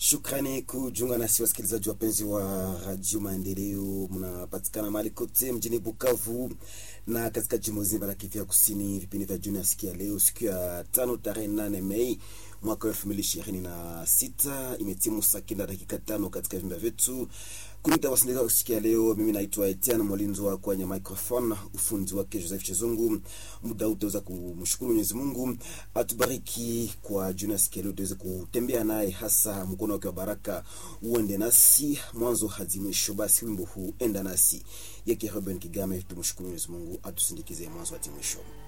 Shukrani kujiunga nasi wasikilizaji wapenzi wa Radio Maendeleo, mnapatikana mahali kote mjini Bukavu na katika jimbo zima la Kivu Kusini. Vipindi vya jioni siku ya leo, siku ya tano tarehe nane Mei mwaka elfu mbili ishirini na sita imetimu saa kenda dakika tano katika vyumba vyetu kunita wasindikiza siku ya leo. Mimi naitwa Etienne Molinzo kwenye microphone, ufundi wake Joseph Chezungu. Muda huu utaweza kumshukuru Mwenyezi Mungu atubariki kwa jioni siku ya leo, tuweze kutembea naye, hasa mkono wake wa baraka uende nasi mwanzo hadi mwisho. Basi wimbo huu enda nasi yake Ruben Kigame, tumshukuru Mwenyezi Mungu atusindikize mwanzo hadi mwisho.